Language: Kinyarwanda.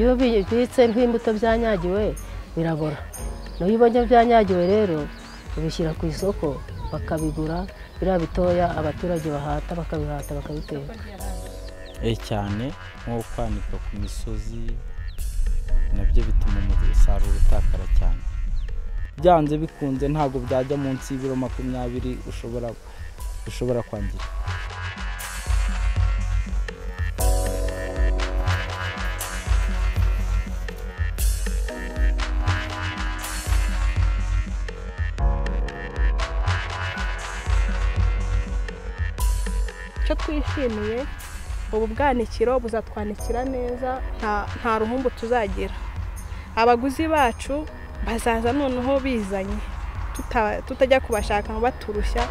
iyo bibitse nk'imbuto byanyagiwe birabora nayo ubonye byanyagiwe rero ubishyira ku isoko bakabigura biriya bitoya abaturage bahata bakabihata bakabiteka cyane nko kwanika ku misozi nabyo bituma umusaruro utakara cyane byanze bikunze ntabwo byajya munsi y'ibiro makumyabiri ushobora ushobora kwangira icyo twishimiye ubu bwanikiro buzatwanikira neza nta ruhumbu tuzagira abaguzi bacu bazaza noneho bizanye tutajya kubashaka ngo baturushya